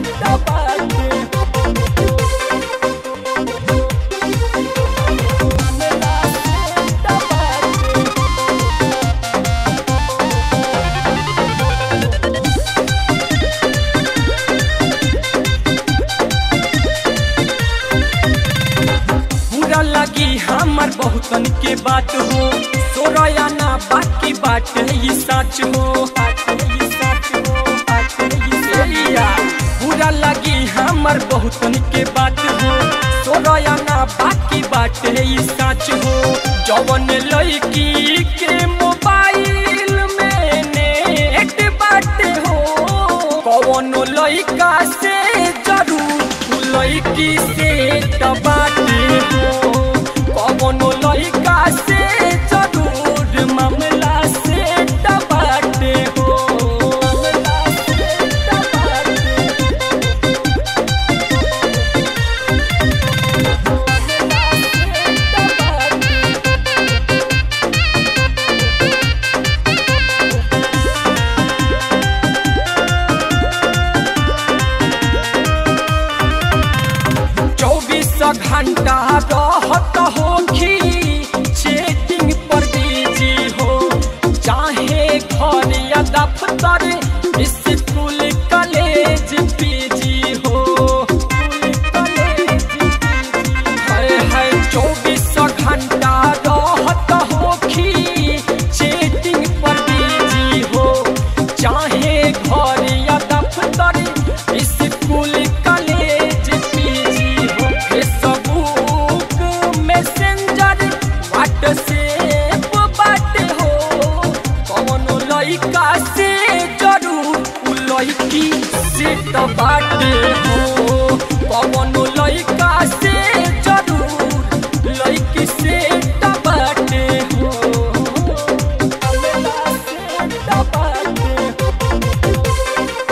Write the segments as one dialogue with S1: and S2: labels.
S1: पूरा लगी हमर बहुतन के बात हो सोरया ना बाकी बात है ये सच हो बात है ये सच हो बात है ये सैया पूरा लगी हमर बहुतन के बात हो सोरया ना बाकी बात है ये सच हो जवन लड़की के मोबाइल में नेट बात हो कौनो लड़का से जरूर तू लड़की से बाटे हो कौनो लड़का से जरूर मामला से बाटे हो मामला से बाटे चौबीस घंटा रहत होखी चेकिंग पर बिजी हो चाहे घर या दफ्तर स्कूल कॉलेज पीजी हो हाय हाय चौबीस घंटा रहत होखी चेकिंग पर बिजी हो चाहे घर या दफ्तर स्कूल कॉलेज पीजी हो फेसबुक मैसेंजर व्हाट्सएप बाटे हो कौनो लड़का से जरूर उ लड़की से तो बाटे हो कौनो लड़का से जरूर लड़की से तो बाटे हो हमरा से तो बाटे हो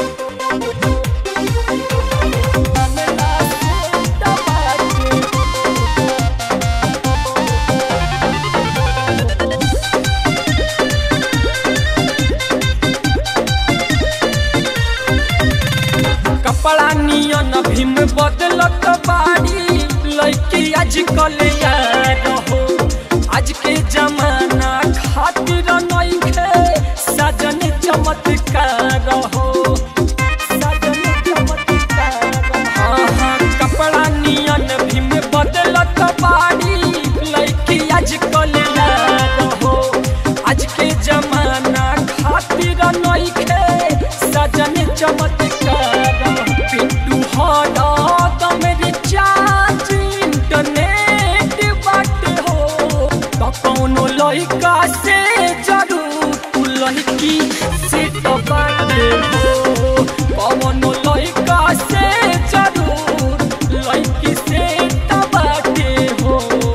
S1: कपड़ा नियन भीम बदलत बाड़ी लड़की आजकल यार हो आज के जमाना खातिर नइखे सजन चमत्कार हो सजन चमत्कार हाँ हाँ कपड़ा नियन भीम बदलत बाड़ी लड़की आजकल यार हो आज के जमाना खातिर नइखे सजन चमत्कार पिंटू हरा दम रिचार्ज इंटरनेट बाटे हो तो कौनो लड़का से जरूर तू लड़की से तो बाटे हो कौनो लड़का से जरूर लड़की से तो बाटे हो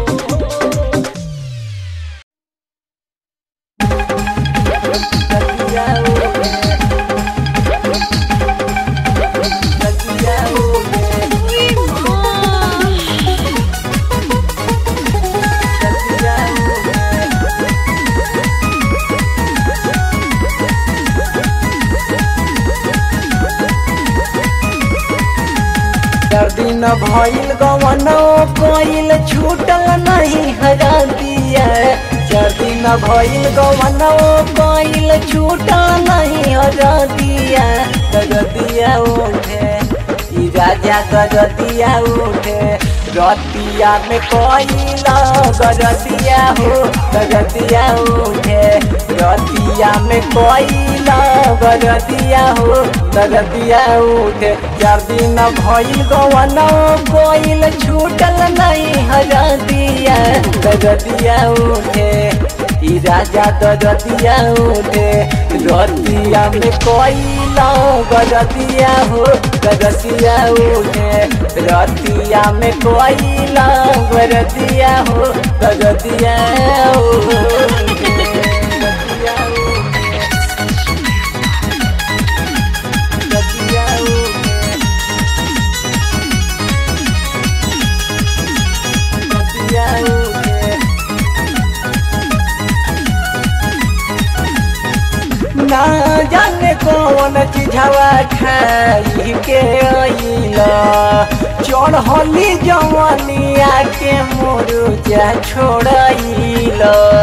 S2: चार दिन भइल गवनो कोइल छूटल नहीं हरा दिया चार दिन भइल गवनो कोइल छूटल नहीं हरा दिया गगदिया उठे ई राजा गगदिया उठे रतिया में कोइला गगदिया हो गगदिया उठे रतिया में कोइला गगदिया हो गगदिया उठे चार दिन भइल गवनो कोइल छूटल नहीं हरा दिया गगदिया उठे ई राजा गगदिया उठे रतिया में कोइला गगदिया हो गगदिया उठे रतिया में कोइला गगदिया हो गगदिया उठे गगदिया उठे गगदिया उठे गगदिया उठे ना जाने कौन चीजवा खाई के चढ़ली जवनिया के मुरुजा छोड़ल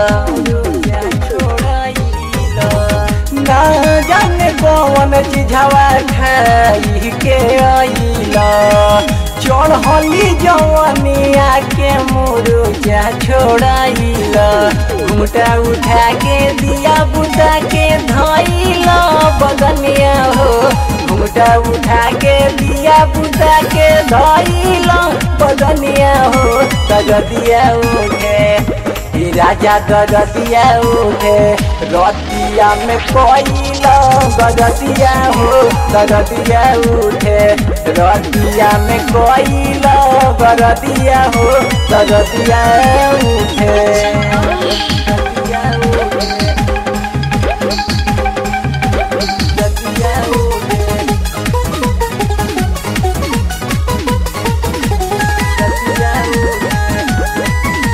S2: ना जाने कौन चिझवा खाई के अइल चढ़ली जवनिया के मुरुजा छोड़ल घुमटा उठा के दिया बुता के धइल बगनिया हो घुमटा उठा के दिया बुता के धइल बगनिया हो तगदिया उठे ई राजा गदतिया उठे रतिया में कोइल गदतिया हो गदतिया उठे रतिया में कोइल गदतिया हो गदतिया उठे गदतिया उठे गदतिया उठे गदतिया उठे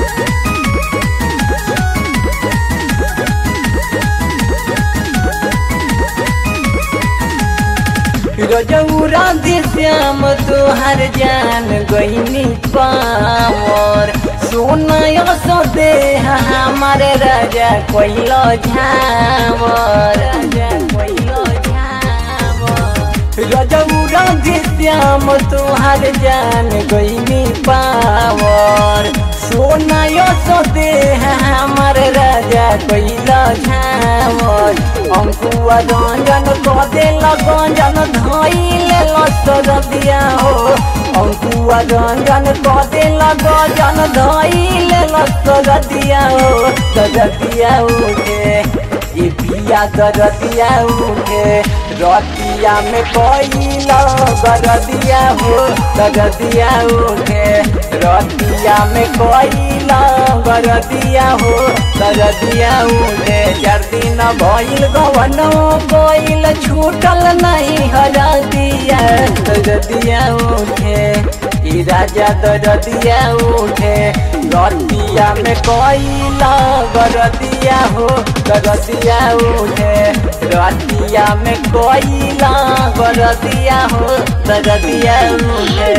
S2: रजौरा दे श्याम तोहर जान गईनी पावर सोना सो दे हमार राजा कोइलो झावर राजा कोइलो झावर रजौरा दे श्याम तोहर जान गईनी पावर सोना सो दे हमार राजा कोइलो झावर अंकुआ रंजन कदे लगंजन धइले लसर दिया हो अंकुआ रंजन कदे लगंजन धइले लसर दिया हो दरदिया उठे ये पिया दरदिया उठे रतिया में कोइल गरदिया हो गरदिया उठे रतिया में कोइल गरदिया हो गरदिया उठे चार दिन भइल गवनो कोइल छूटल नहीं हरदिया गरदिया उठे ई राजा दरदिया उठे रतिया में कोइल गरदिया हो गरदिया उठे रतिया में कोइल गरदिया हो गरदिया उठे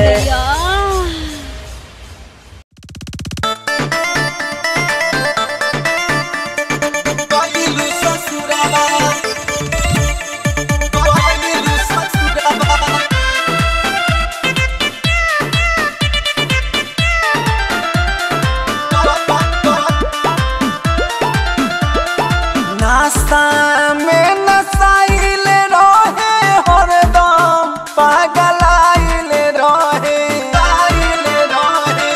S3: Bailu sasuraba Bailu sasuraba नाश्ता में नसाइल रहे हरदम पागल आइल रहे आइल रहे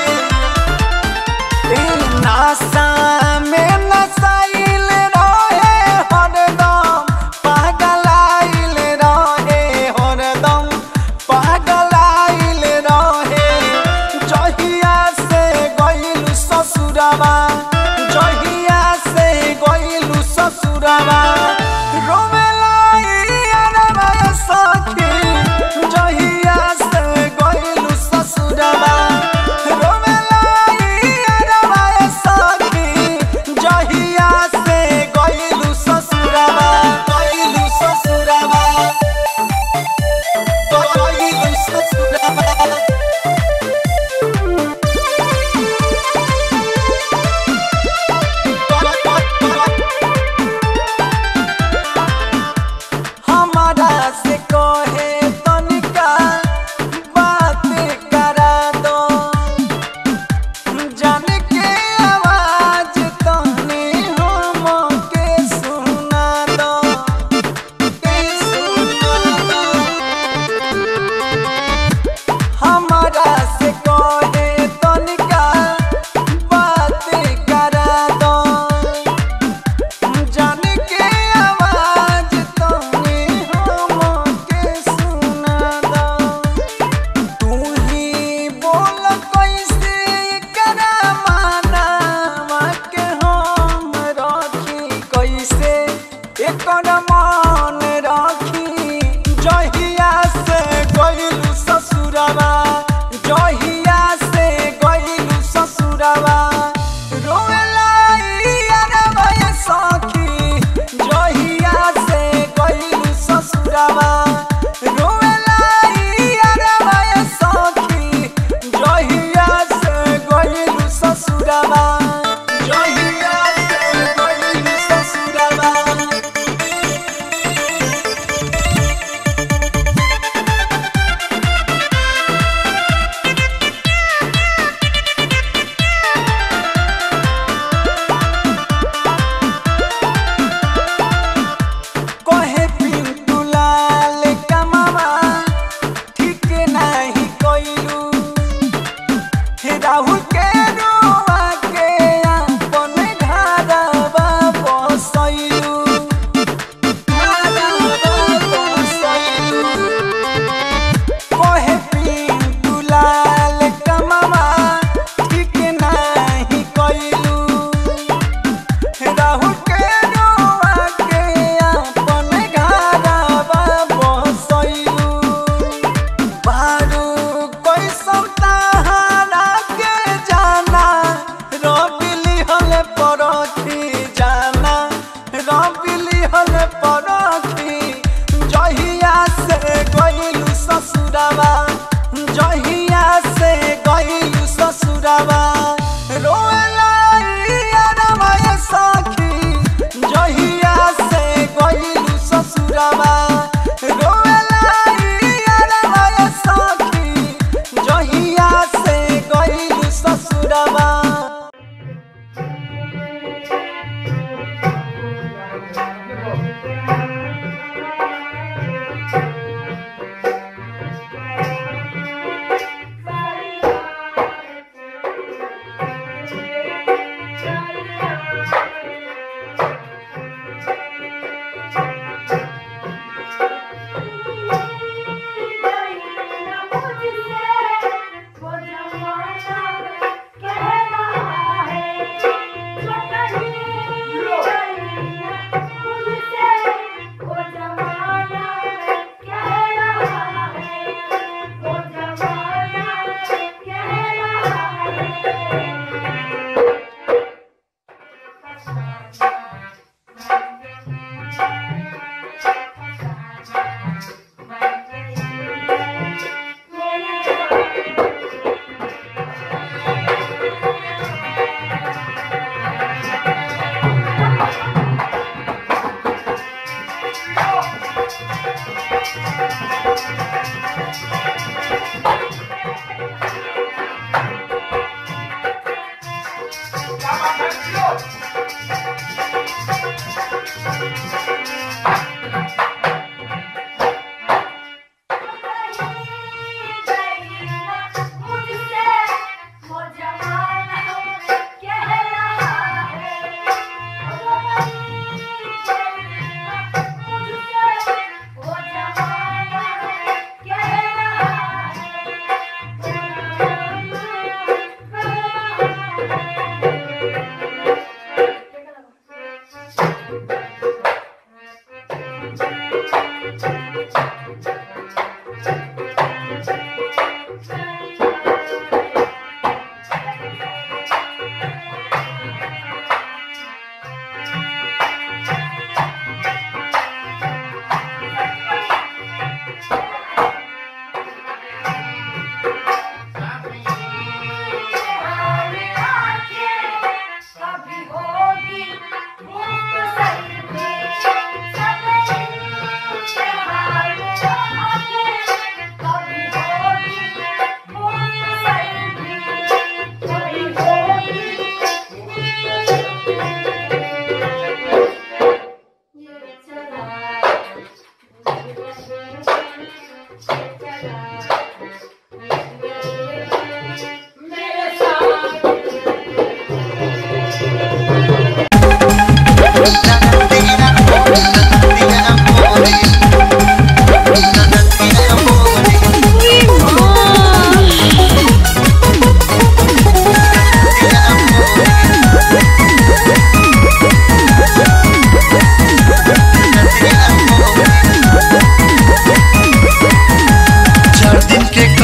S3: नासा में नसाइल रहे हरदम पागल आइल रहे हरदम पागल आइल रहे जहिया से गइल ससुरवा जहिया से गइल ससुरवा रोवेला ई अरबा सखी जहिया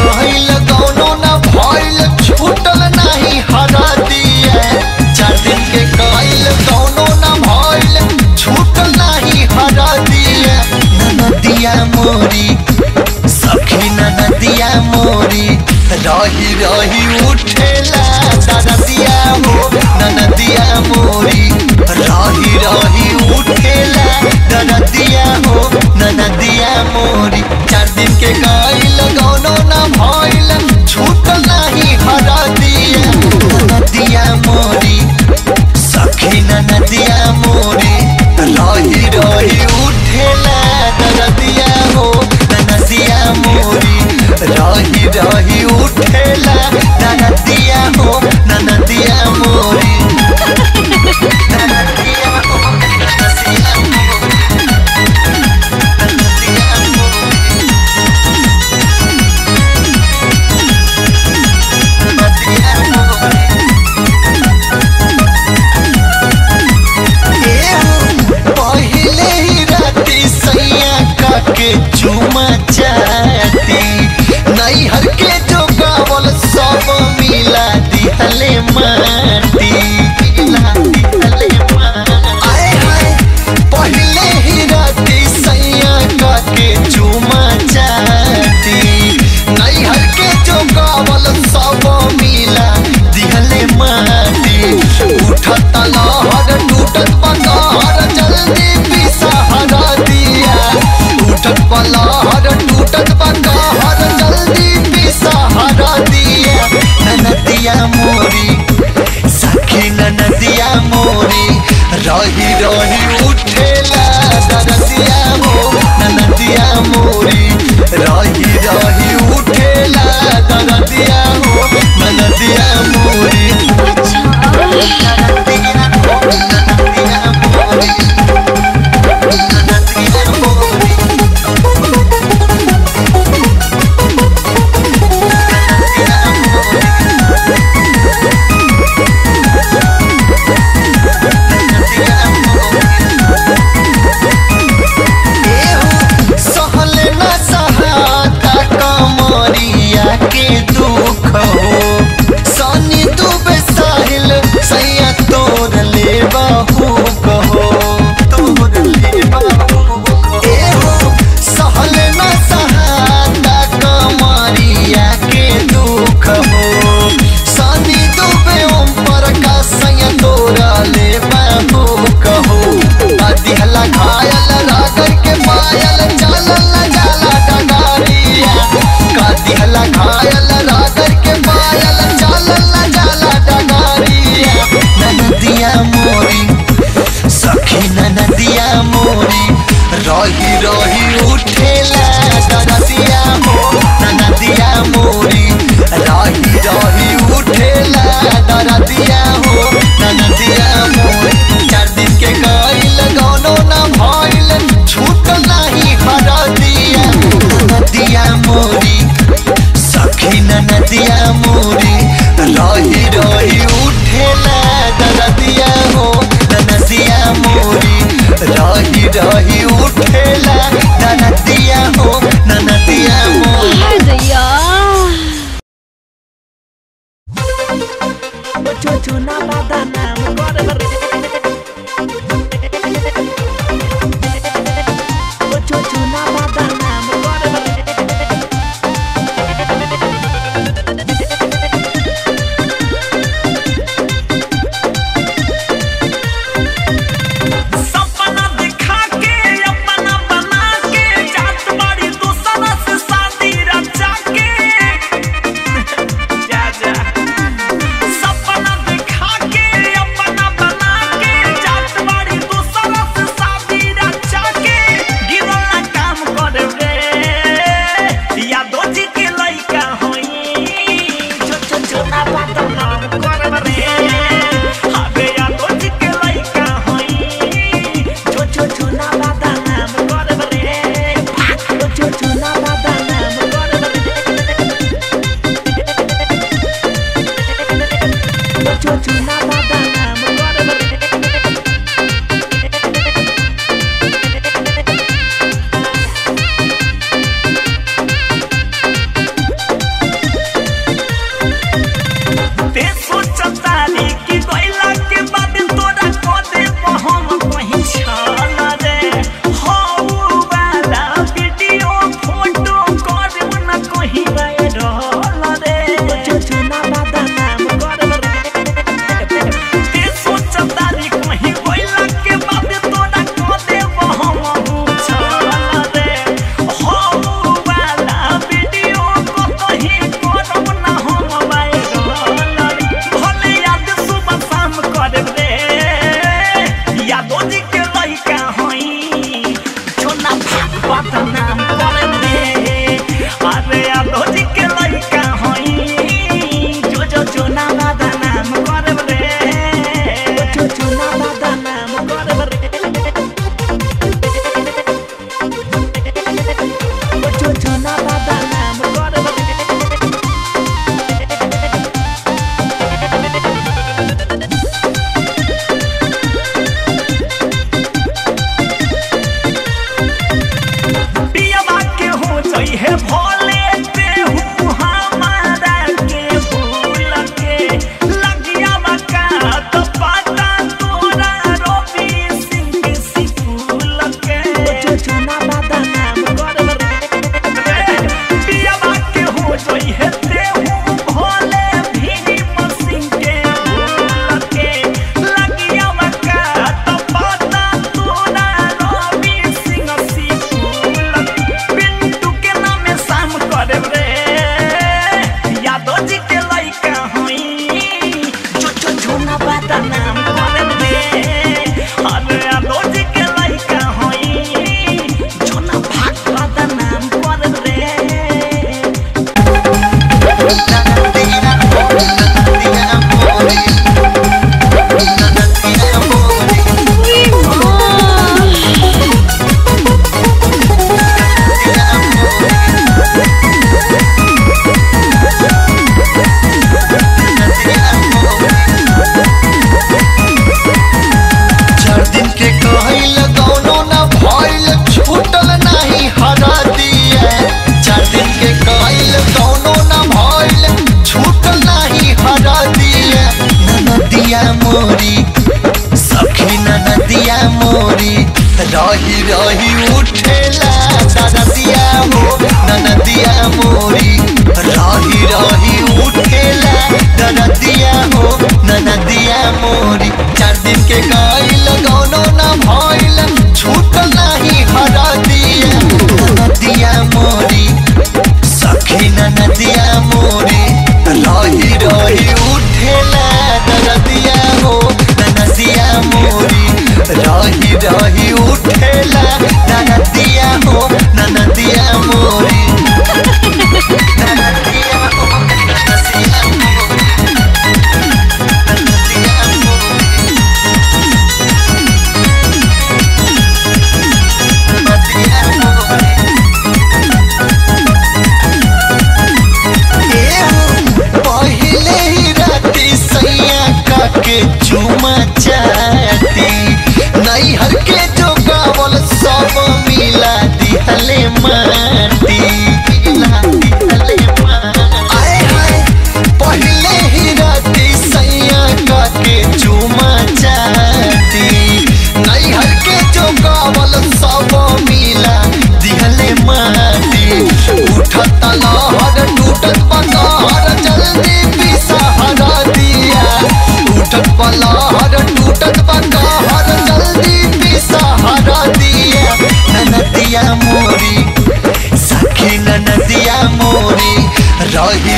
S3: कहल गौनो न भइल छूटल नाही हरा दिया चार दिन के कहल गौनो न भइल छूटल नाही हरा दिया ननदिया मोरी सखी ननदिया मोरी रही रही उठेला ननदिया हो ननदिया मोरी रही रही उठेला ननदिया हो ननदिया मोरी चार दिन के गइल गौनो न भइल छूटल नाही हरा दिया ननदिया मोरी सखी ननदिया मोरी रही रही उठेला ननदिया हो ननदिया मोरी रही रही उठेला ननदिया हो ननदिया मोरी ननदिया हो ननदिया मोरी ननदिया मोरी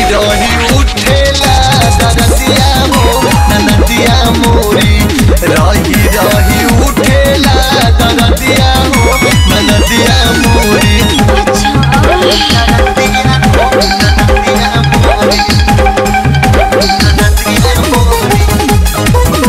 S3: रही उठेला दरदिया हो ननदिया मोरी रही रही उठेला दरदिया हो ननदिया मोरी ननदिया हो ननदिया मोरी ननदिया मोरी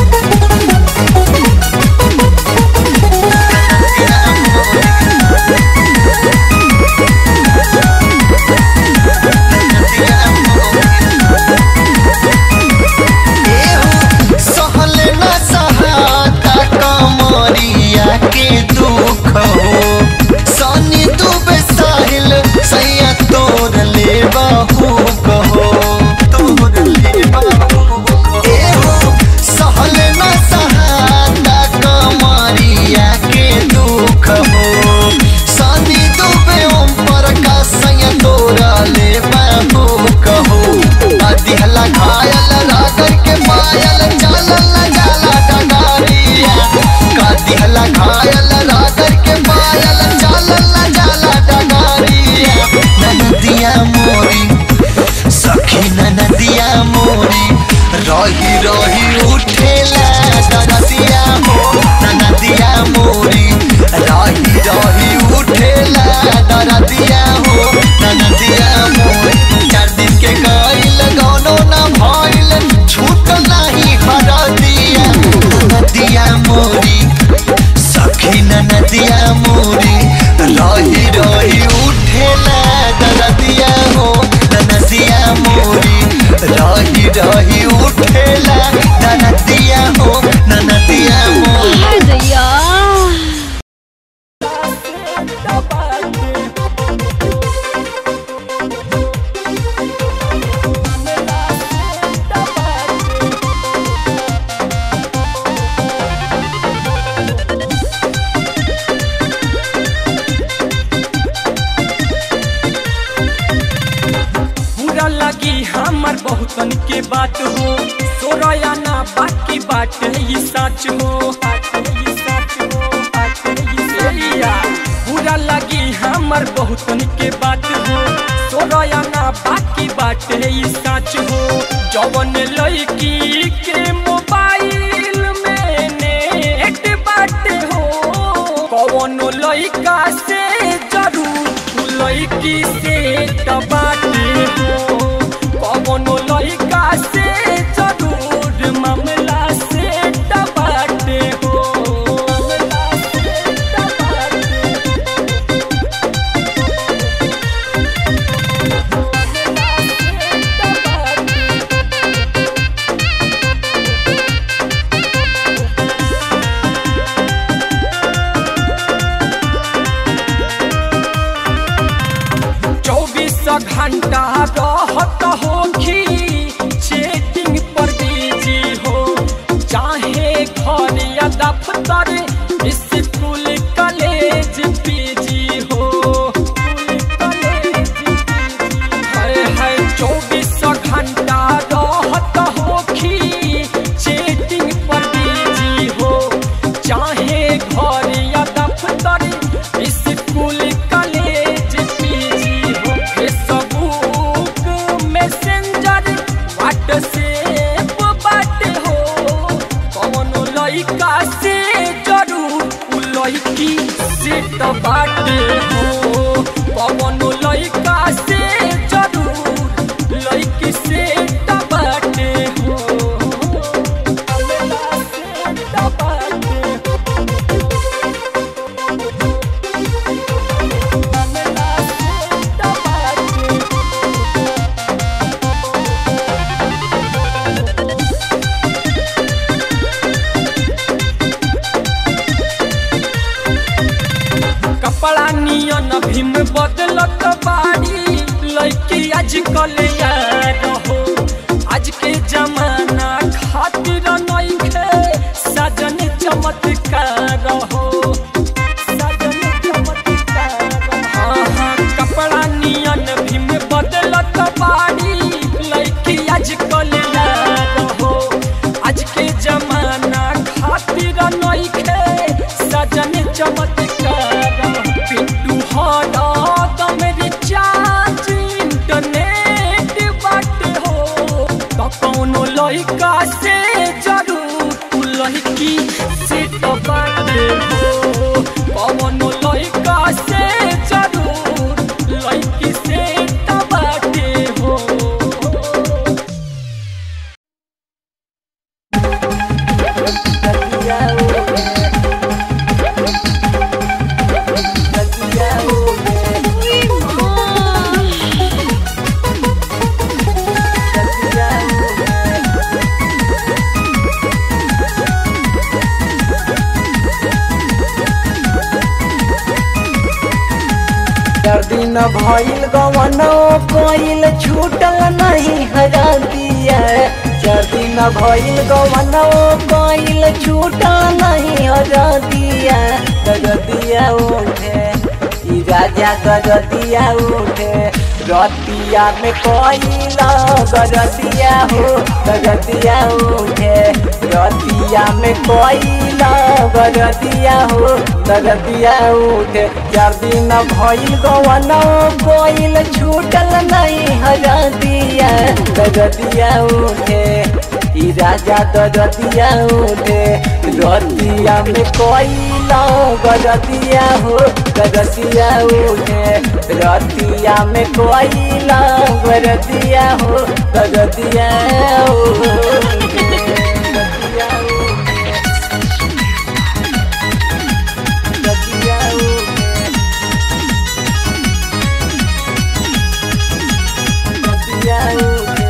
S3: सहले न सहाता कमरिया के दुख हो सनी दुबे साहिल सैया तोर ले बाहू कहो तोर ले बाहू एहो सहले न सहाता कमरिया के दुख हो सनी दुबे ओम पर का सैया तोरा ले बाहू कहो दिहला घायल रागर के मायल चलल न जाला डगारिया का दिहला घायल रागर के मायल चलल न जाला डगारिया ननदिया मोरी सखी ननदिया मोरी रही रही उठेला दरदिया हो ननदिया मोरी रही रही उठेला दरदिया हो ननदिया मोरी चार दिन के गइल गौनो न भइल छूट नाही हरदिया ननदिया मोरी सखी ननदिया मोरी रही रही उठेला दरदिया हो ननदिया मोरी रही रही उठेला ननदिया हो ननदिया मोरी
S1: बुरा लगी हमर बहुतन के बात हो सोरया ना बाकी बात है ये सच हो बात है ये सच हो, बात है ये सैया। बुरा लगी हमर बहुतन के बात हो सोरया ना बाकी बात है ये सच हो जवन लड़की के मोबाइल में नेट बात हो कौनो लड़का से जरूर उ लड़की से टबाटे हो कौनो लड़का से जरूर मामला से टबाटे हो मामला से टबाटे चौबीस घंटा रहत होखी चेटिंग पर बिजी हो चाहे घर या दफ्तर स्कूल कॉलेज पीजी हो हाय हाय चौबीस घंटा रहत होखी चेटिंग पर बिजी हो चाहे घर या दफ्तर स्कूल कॉलेज पीजी हो फेसबुक मैसेंजर व्हाट्सएप बाटे हो कौनो लड़का से जरूर उ लड़की से तो बाटे हो कौनो लड़का से जरूर लड़की से तो बाटे हो अल्लाह से तो बाटे हो कपड़ा नियन भीम बदलत बाड़ी लड़की आजकल यार हो आज के जमाना खातिर नइखे सजन चमत्कार हो सजन चमत्कार हाँ हाँ कपड़ा नियन भीम बदलत बाड़ी लड़की आजकल यार हो आज के जमाना खातिर नइखे सजन चमत्कार पिंटू हरा दम रिचार्ज इंटरनेट बाट लड़की से तो बाटे हो कौनो लड़का से जरूर लड़की से तो बाटे हो
S2: चार दिन भइल गवनो कोइल छूटल नहीं हरदिया चार दिन भइल गवनो कोइल छूटल नहीं हरदिया गजदिया उठे ई राजा गजदिया उठे रतिया में कोइल गजदिया हो गजदिया उठे रतिया में कोइल गजदिया हो गजदिया उठे चार दिन भइल गवनो कोइल छूटल नहीं हरदिया गजदिया उठे ई राजा गजदिया उठे रतिया में कोइल गजदिया हो गजदिया उठे रतिया में कोइल गजदिया हो गजदिया उठे गजदिया उठे गजदिया उठे गजदिया उठे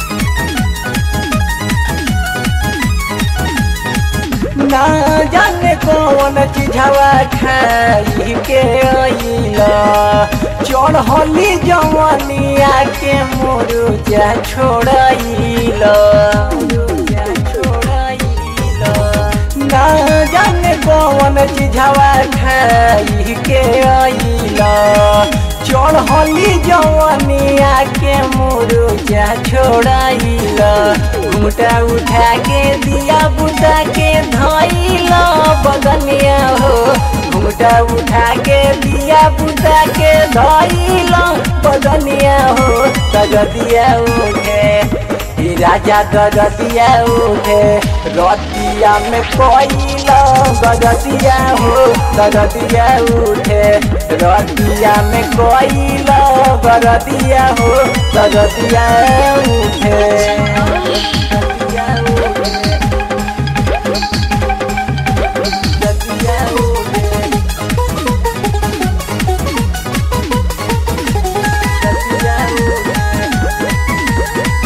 S2: ना जाने कौन चीजवा खाई के अइला चढ़ली जवनिया के मुरुजा छोड़ैला मुरुजा छोड़ैला ना जाने कौन चीजवा खाई के अइला चढ़ली जवनिया के मुरुजा छोड़ैला घूटा उठा के दिया बुता के धैला बदनिया हो घूटा उठा के दिया बुता के धैला बदनिया हो तगदिया उठे ई राजा गजदिया उठे रतिया में कोइला गजदिया हो गजदिया उठे रतिया में कोइला गजदिया हो गजदिया उठे गजदिया उठे गजदिया उठे गजदिया उठे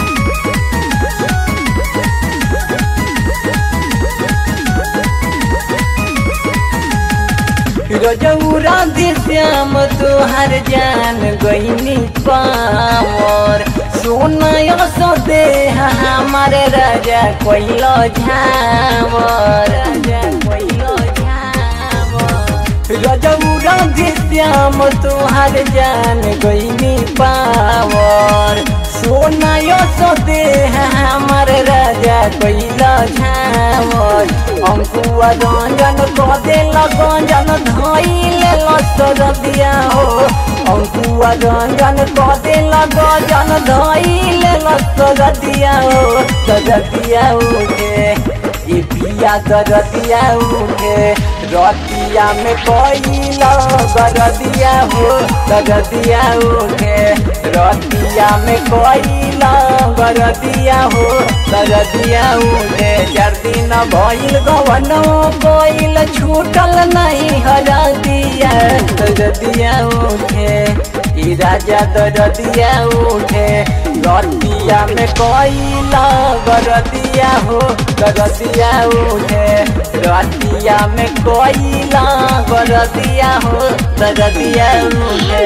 S2: रजौरा दे श्याम तोहर जान गईनी पावर सोना सो दे हमार राजा कोइलो झावर राजा कोइलो झावर रजौरा दे श्याम तोहर जान गईनी पावर सोना सो दे हमार राजा कोइलो झावर अंकुआ रंजन कदे लगंजन धइले लसर दिया हो अंकुआ रंजन कदे लगंजन धइले लसर दिया हो दरदिया उठे ये पिया दरदिया उठे रतिया में कोइला गरदिया हो गरदिया उठे रतिया में कोइला गरदिया हो गरदिया उठे चार दिन भइल गवनो कोइल छूटल नहीं हरदिया गरदिया उठे ई राजा दरदिया उठे रतिया में कोइला गरदिया हो गरदिया उठे रतिया में कोइला गरदिया हो गरदिया उठे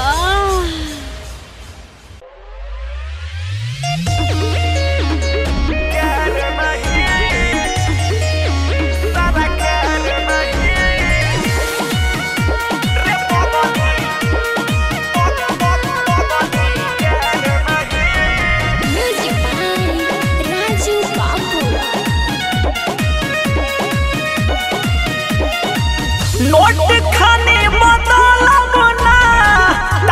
S4: Music by Raju Babu.
S1: Note खाने बदलब ना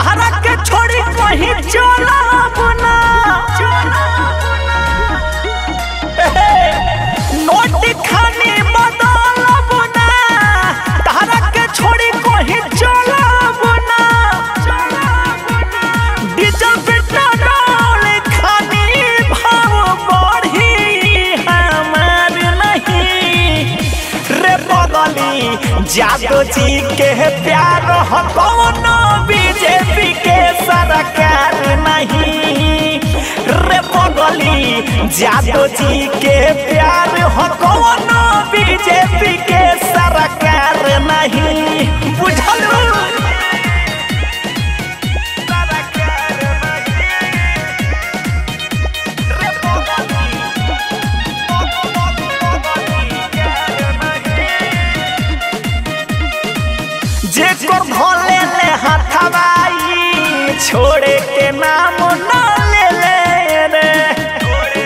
S5: जादू जी के प्यार हो कौनो बीजेपी के सरकार नहीं रे पगली जादू जी के प्यार हो कौनो बीजेपी के सरकार नहीं बुझल जेकर भोले ले हथवाई छोड़े के नाम न ले ले रे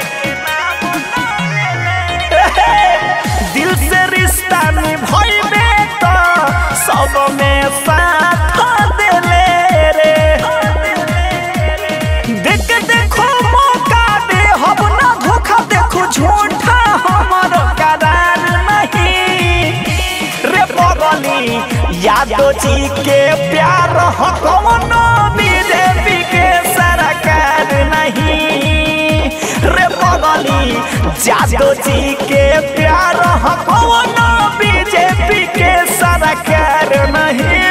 S5: दिल से रिश्ता निभइबे तो सब में साथ दे ले रे देख के देखो मौका दे हम ना धोखा देखो झूठा हमर करार नहीं रे पगली यादव जी के प्यार हो कौनो बीजेपी के सरकार नहीं रे पगली यादव जी के प्यार हो कौनो बीजेपी के सरकार नहीं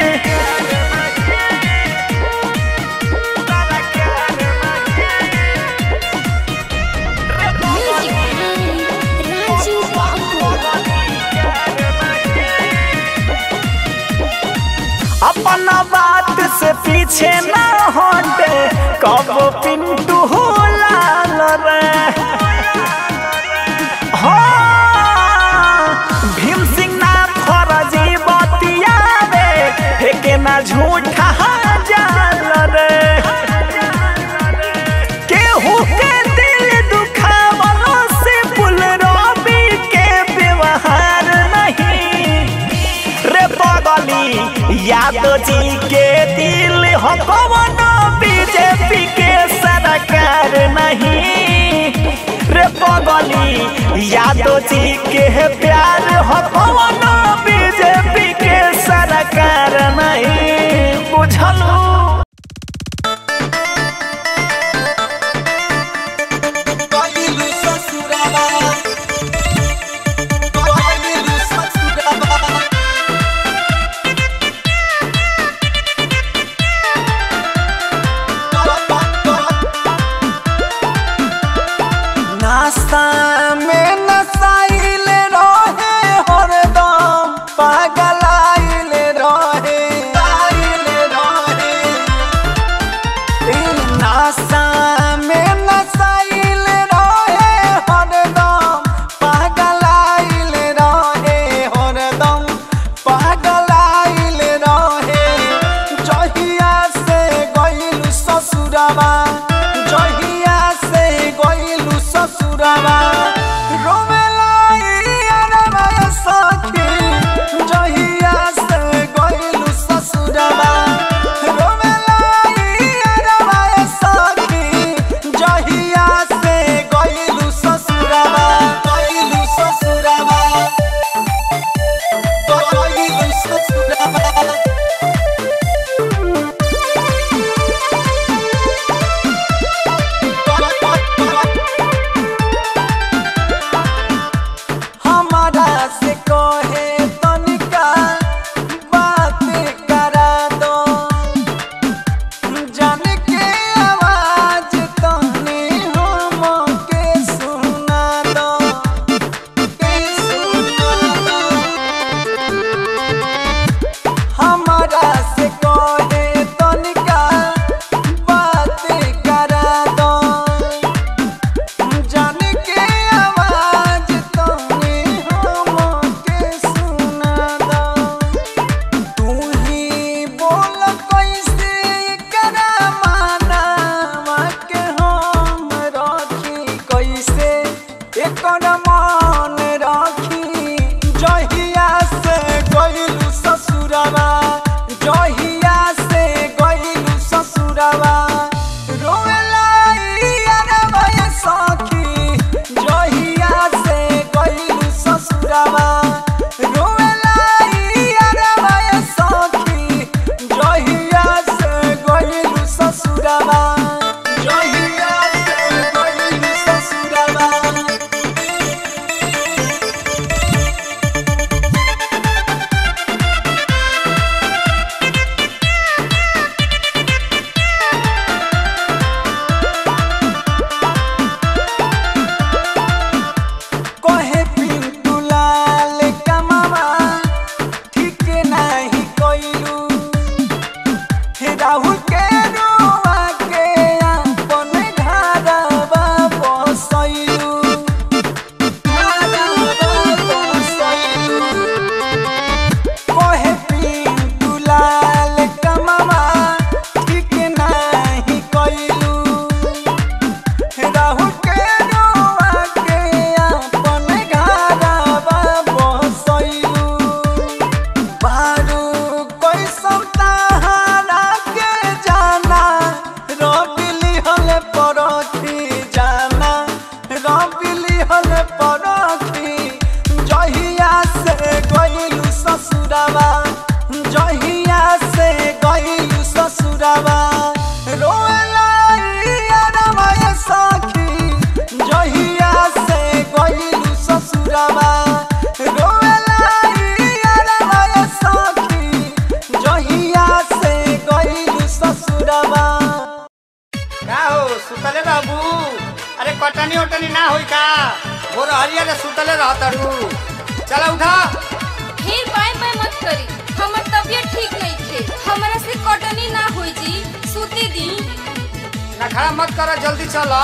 S4: Music by Raju Babu.
S5: अपना बात से पीछे ना हटे कब पिंटू हो लाल रे हाँ, भीम सिंह ना फरजी बतिया रे फेंके ना झूठा जाल रे केहू के दिल दुखावलो से पुल रवि के व्यवहार नहीं रे पगली यादव जी के दिल हो कवनो बीजेपी के सरकार नहीं रे पगली यादव जी के प्यार हो कवनो बीजेपी के सरकार नहीं बुझलू
S3: Bailulu sasuraba. Bailulu sasuraba. नाश्ता में नसाइल रहे हरदम पागल आइल रहे आइल रहे नासा में नसाइल रहे हरदम पागल आइल रहे हरदम पागल आइल रहे जहिया से गइल ससुरवा जहिया से गइल ससुरवा रोवेला यारवा सखी जहिया से गइल ससुरवा रोवेला यारवा सखी जहिया से गइल ससुरवा गइल ससुरवा गइल ससुरवा हले परती जाना रबिली हले परती जहिया से गइलू ससुरावा जहिया से गइलू ससुरावा रोएला यारवा ये सखी जहिया से गइलू ससुरावा रोएला यारवा ये सखी जहिया से गइलू ससुरावा
S6: का हो सुतले बाबू अरे कटनी उटनी ना होई का भोर हरिया रे सुतले रहतरू चला उठा
S7: फिर बाय बाय मत करी हमर तबियत ठीक नहीं थे हमरा से कटनी ना होई जी सूते दी
S6: ना खड़ा मत कर जल्दी चल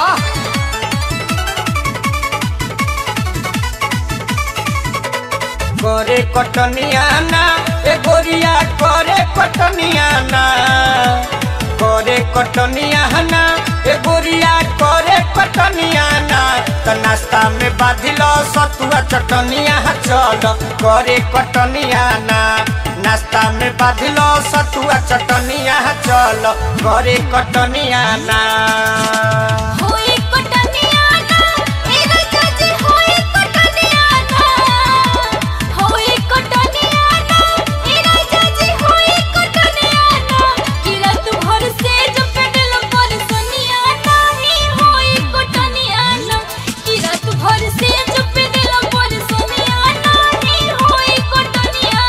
S6: करे कटनिया ना ए गोरिया करे कटनिया ना करे कटनिया ना ए गोरिया करे कटनिया ना त नाश्ता में बाधिल सतुआ चटनिया चल करे कटनिया ना नाश्ता में बाधिल सतुआ चटनिया चल करे कटनिया ना
S7: होई कटनिया ना ए राजा जी होई कटनिया ना होई कटनिया ना ए राजा जी होई कटनिया ना कि रात भर से जो पेडल पर सोनिया नाही होई कटनिया ना कि रात भर से जो पेडल पर सोनिया नाही होई कटनिया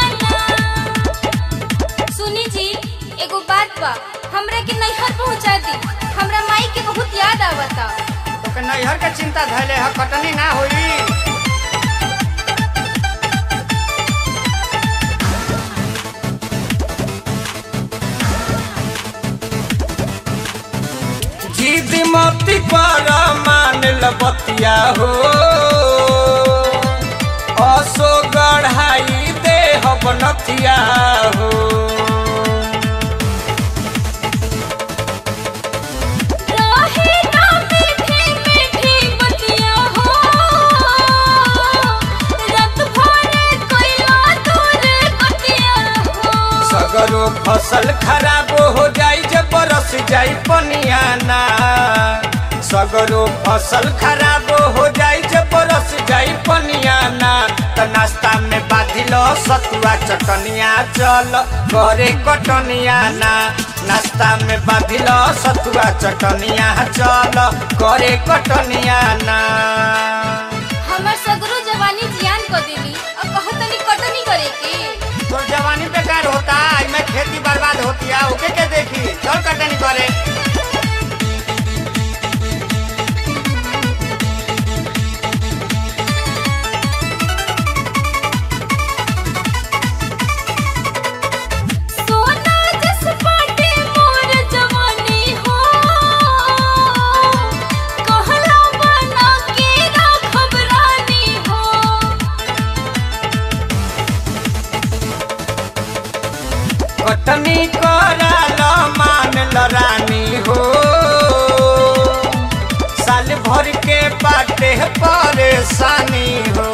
S7: ना सुनी जी एगो बात बा हमरा के नैहर पहुंचा दी हमरा माई के बहुत याद आवता
S6: तोके नैहर के चिंता धैले ह कटनी ना होई जिद मती पर मान लबतिया हो असो गढ़ाई दे बनतिया हो
S7: रहे ना मीठी मीठी बतिया हो रात भर कोइला दूर कटिया हो
S6: सगरो फसल खराब हो जाई जे बरस जाई पनिया ना सगरो फसल खराब हो जाई जे बरस जाई पनिया ना त नाश्ता में बाधिल सतुआ चटनिया चल करे कटनिया ना नाश्ता में बाधिल सतुआ चटनिया चल करे कटनिया ना
S7: हमर सगरो जवानी जियान क देली अब कहतनी कटनी करे के
S6: तोर जवानी बेकार होता में खेती बर्बाद होती है ओके के देखी चल कटनी करे
S7: सोना जस पाटे मोर जवानी हो कहला बना के राखब रानी हो
S6: कटनी कराल मान ल रानी हो साल भर के बाटे परेशानी हो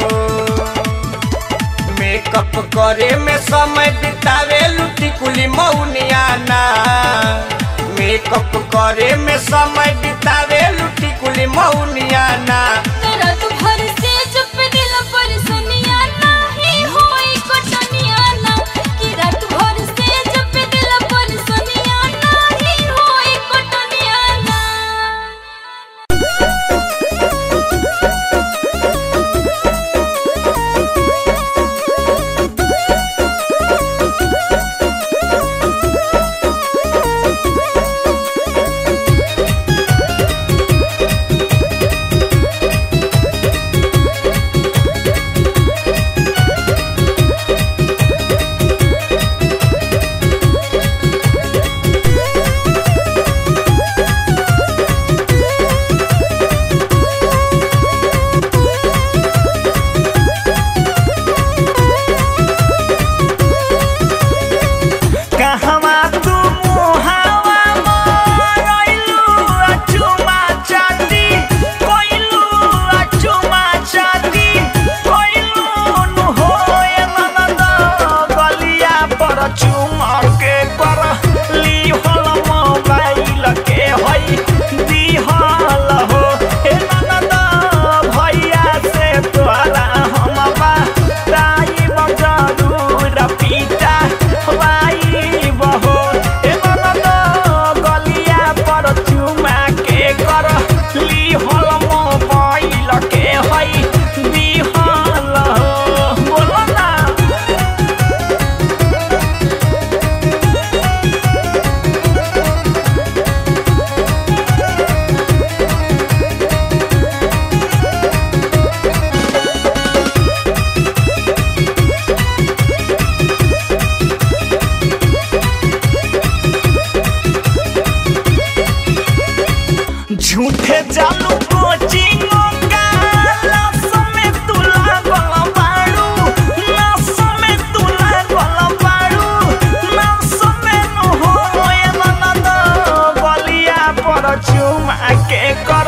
S6: मेकअप करे में समय बितावे लुटी कुली मौनिया ना मेकअप करे में समय बितावे लुटी कुली मौनिया ना
S7: रात भर से चुप दिल पर सुनिया नाही होई कटनिया ना कि रात भर से चुप दिल पर सुनिया नाही होई कटनिया ना
S3: Thank
S5: झूठे चालू कोचिंग का लाश में तू लागल बाड़ू नाश में तू लागल बाड़ू नाश में नु होए ननद बलिया पर चुमा के क